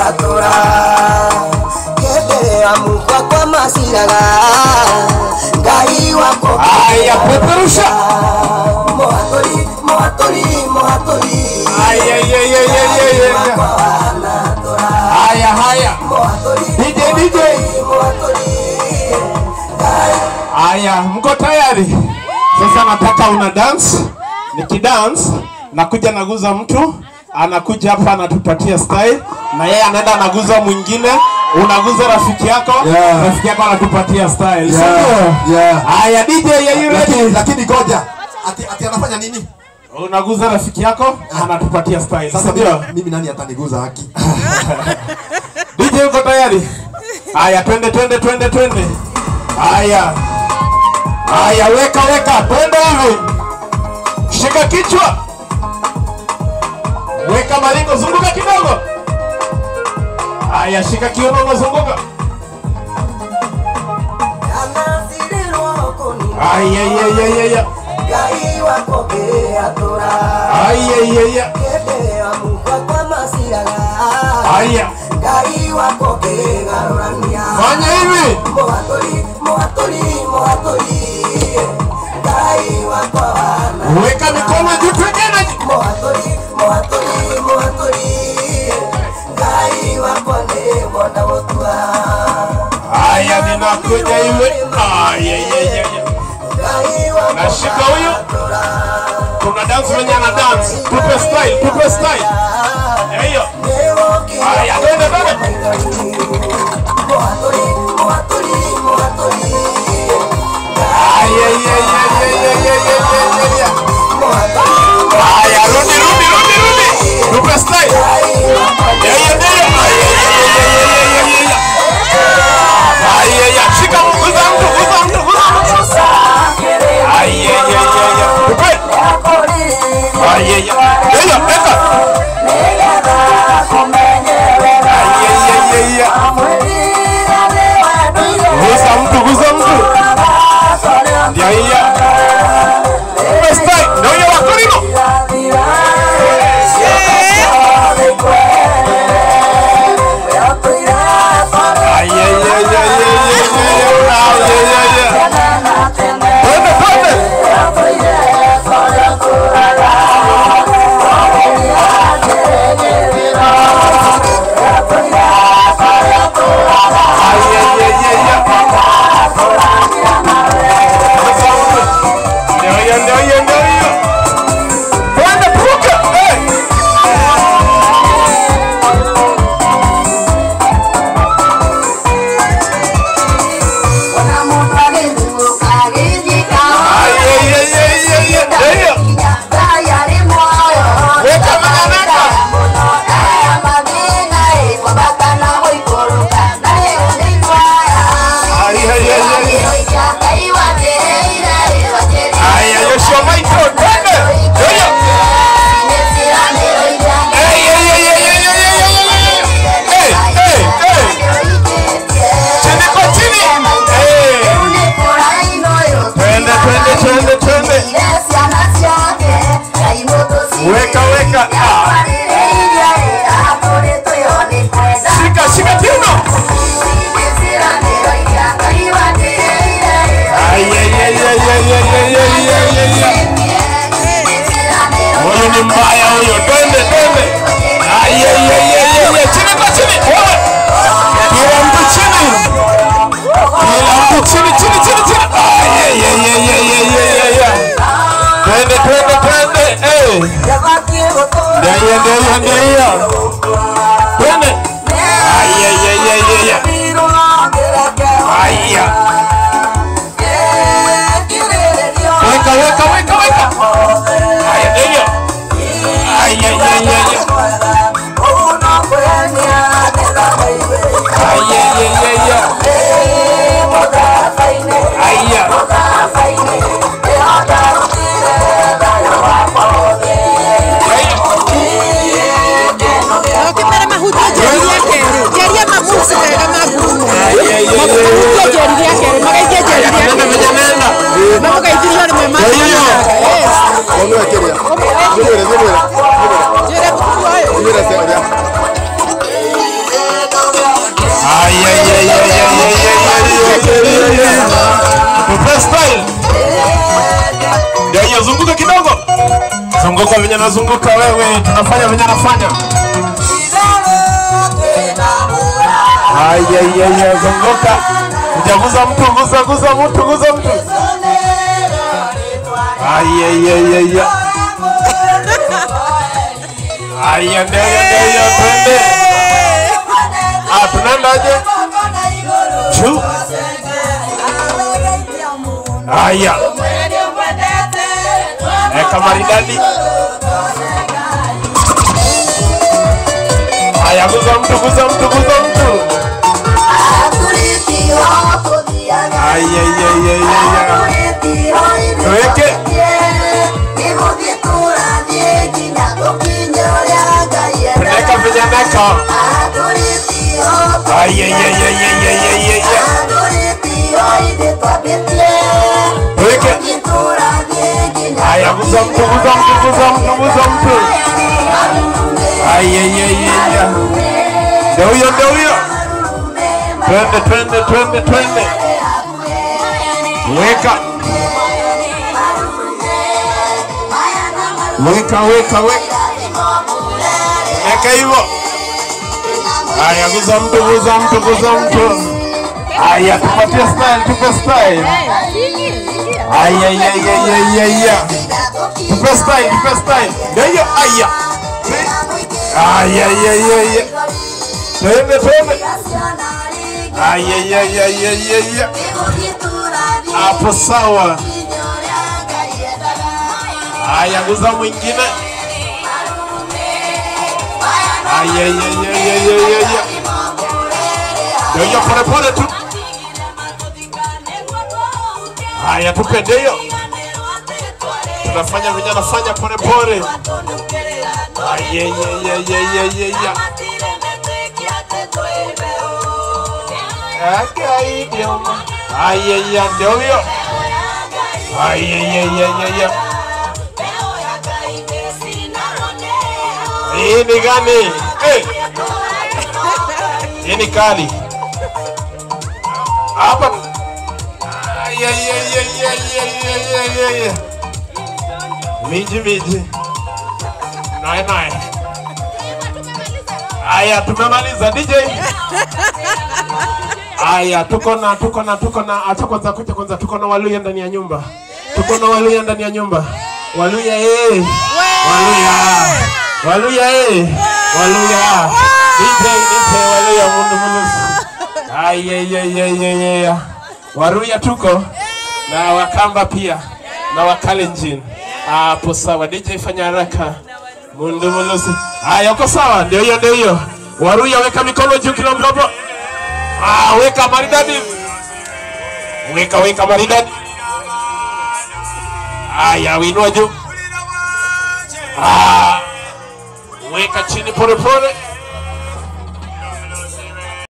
atũra hĩndĩ ya mukwa kwa maciraga ngai wako Aya, peperusha. mũhatũri mũhatũri mũhatũri Aya, ya, ya, ya, ya, ya, ya. wakwa wanatũra Haya, haya. mũhatũri DJ, DJ. mũhatũri ngai Haya, mko tayari? Sasa nataka una dance. Nikidance nakuja naguza mtu anakuja hapa anatupatia style na yeye anaenda anaguza mwingine, unaguza rafiki yako Yeah. rafiki yako anatupatia style. Yeah, Sindio? yeah. Haya DJ, are you lakini ready? lakini ngoja ati, ati anafanya nini Unaguza rafiki yako anatupatia style. sasa Sindio? mimi, mimi nani ataniguza haki DJ uko tayari? Haya, twende twende twende twende. Haya. Haya, weka weka, twende hivi. Shika kichwa. Weka maringo, zunguka kidogo. Haya, shika kiuno, zunguka. anasirĩrwo kũni Haya, ya ya ya ya. ngai wako ngĩatũra Haya, ya ya. hĩndĩ ya mukwa kwa maciraga Haya. ngai wako ngĩgarũrania Fanya hivi. mũhatũri mũhatũri mũhatũri ngai wakwa wana Weka mikono juu twendeni. mũhatũri mũhatũri mũhatũri ngai wakwa nĩ mwona gũtua Haya, ninakuja hivi. Haya, ya ya ya. ngai wakwa Nashika huyu. Kuna dance wenye ana dance. Tupe style, tupe style. Hiyo. Haya, twende twende. mũhatũri mũhatũri mũhatũri Haya, ya ya ya ya ya ya ya ya. mũhatũri Haya, rudi rudi rudi rudi. Tupe style. Ya ya ya ya. Haya, ya ya ya ya ya ya ya. Haya, ya shika guza mtu, guza mtu, guza mtu. Haya, ya ya ya. Tupe. Haya, ya. Ya ya, weka. Haya, ya ya ya. Guza mtu, guza mtu. Ya ya. Tupe style. Ndio hiyo wakulima. Ay, ay, ay, ay, ay, ay, ay, ay, ay, ay, ay. Twende, twende. Ay, ay, ay, ay, ay. Ndio hiyo, ndio hiyo, ndio hiyo. Twende, puka. Eh. Ay, ay, ay, ay, ay, ay. Ndio hiyo. Weka makanaka. Ay, ay, ay, ay, ay. Ay, ay, Yoshua Michael, twende. Ndio hiyo. Ay, ay, ay, ay, ay, ay, ay, ay, ay, ay. Eh, eh, eh. Chini kwa chini. Eh. Twende, twende, twende, twende. Weka, weka. Ah. Shika, shika kiuno. Ay, ay, ay, ay, ay, ay, ay, ay, ay, ay, ay. Huyu ni mbaya huyo. Twende, twende. Ay, ay, ay, ay, ay, ay. Chini kwa chini. Wewe. Kila mtu chini. Kila mtu chini, chini, chini, chini. Ay, ay, ay, ay, ay, ay, ay, ay, ay. Twende, twende, twende. Eh. Ndio hiyo, ndio hiyo, ndio hiyo. Twende. Ay, ay, ay, ay, ay, ay. Aya. Weka, weka, weka, weka. Aya, ndio hiyo. Ay, ay, ay, ay, ay. Ay, ay, ay, ay, ay. Aya. No, que espera zunguka venye nazunguka wewe tunafanya venye nafanya ayayaya zunguka ujaguza mtu guza guza mtu guza mtu ayayayaya aya ndeyo ndeyo twende ah tunaendaje juu aya eka maridadi aya guza mtu guza mtu guza mtu ayayayayaya Tuweke. tunaweka vinyaneka ayayayayayayaya Tuweke. aya guza mtu guza mtu guza mtu guza mtu ayayayaya ndio huyo ndio huyo twende twende twende twende weka weka weka weka weka hivyo aya guza mtu guza mtu guza mtu aya tupatie style tupe style aya ya ya ya ya ya tupe style tupe style ndio hiyo aya aya ya ya ya twende twende aya ya ya ya ya ya hapo sawa aya guza mwingine aya ya ya ya ya ya ya ndio hiyo pole pole tu haya tupe ndio tunafanya venye anafanya pole pole aya ya ya ya ya ya ya akaidio aya ya ndio hiyo aya ya ya ya ya hii ni gani Eh. hii ni kali hapa Ay, ay, ay, ay, ay, ay, ay, ay, ay. miji miji naye naye aya tumemaliza dj aya tuko na tuko na tuko na acha kwanza kuja kwanza tuko na waluya ndani ya nyumba tuko na waluya ndani ya nyumba waluya eh waluya waluya eh waluya dj dj waluya mundu mundu Ay, ay, ay, ay, ay, ay. Waruya tuko na Wakamba pia na Wakalenjin. Hapo sawa, DJ fanya haraka. Mundu mulusi. Haya, uko sawa? Ndio hiyo, ndio hiyo. Waruya weka mikono juu kila mtu hapo. Ah, weka maridadi. Weka weka maridadi. Haya, winua juu. Ah, weka chini pole pole.